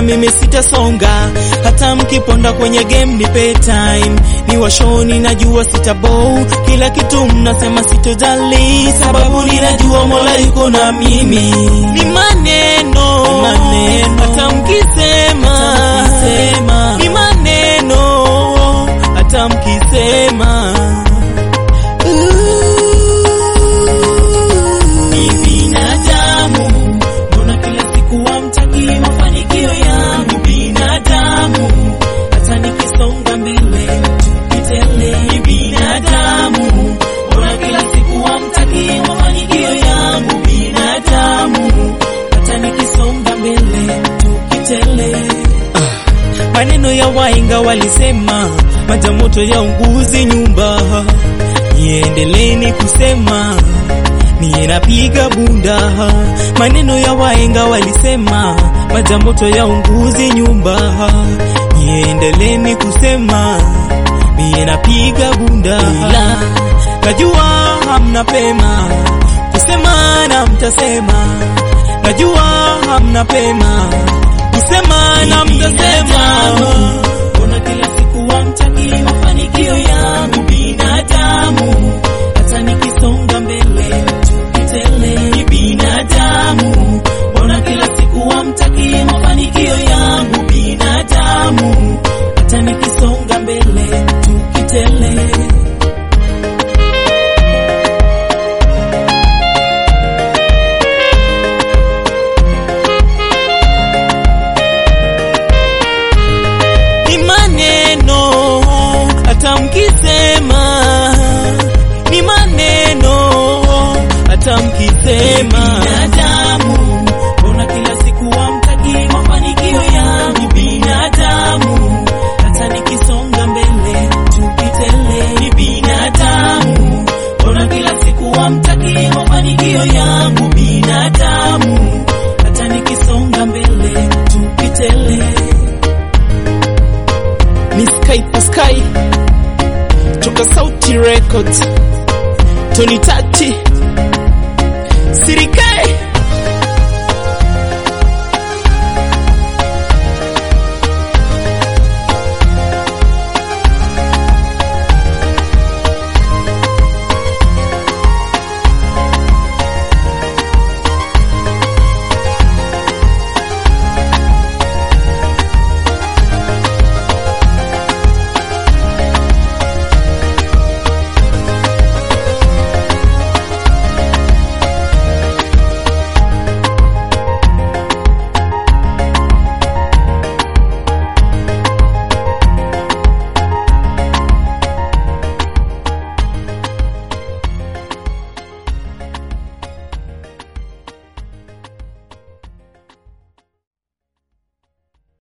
mimi sitasonga, hata mkiponda kwenye game nipe time, ni washoni najua sitabow, kila kitu mnasema sitojali, sababu ninajua Mola yuko na mimi. Ni maneno, maneno, hata mkisema, ni maneno, hata mkisema ni binadamu, mbona kila siku hamtaki mafanikio yangu? Binadamu, hata nikisonga mbele tukitele. Ni binadamu, mbona kila siku hamtaki mafanikio yangu? Binadamu, hata nikisonga mbele tukitele. Maneno ya wainga walisema majamoto ya unguzi nyumba, niendeleni kusema niye napiga bunda. Maneno ya waenga walisema majamoto ya unguzi nyumba, niendeleni kusema niye napiga bunda. Ila najua hamna pema kusema na mtasema, najua hamna pema kusema na mtasema. Mbona kila siku hamtaki mafanikio yangu? Binadamu, hata nikisonga mbele tukitele. Ni binadamu, mbona kila siku hamtaki mafanikio yangu? Binadamu, hata nikisonga mbele tukitele. ni maneno hata mkisema, ni maneno hata mkisema. Binadamu, mbona kila siku hamtaki mafanikio yangu? Binadamu, hata nikisonga mbele tukitele. Ni binadamu, mbona kila siku hamtaki mafanikio yangu? Binadamu, hata nikisonga mbele tukitele ni Sky for Sky toka Sauti Records, Tony Tati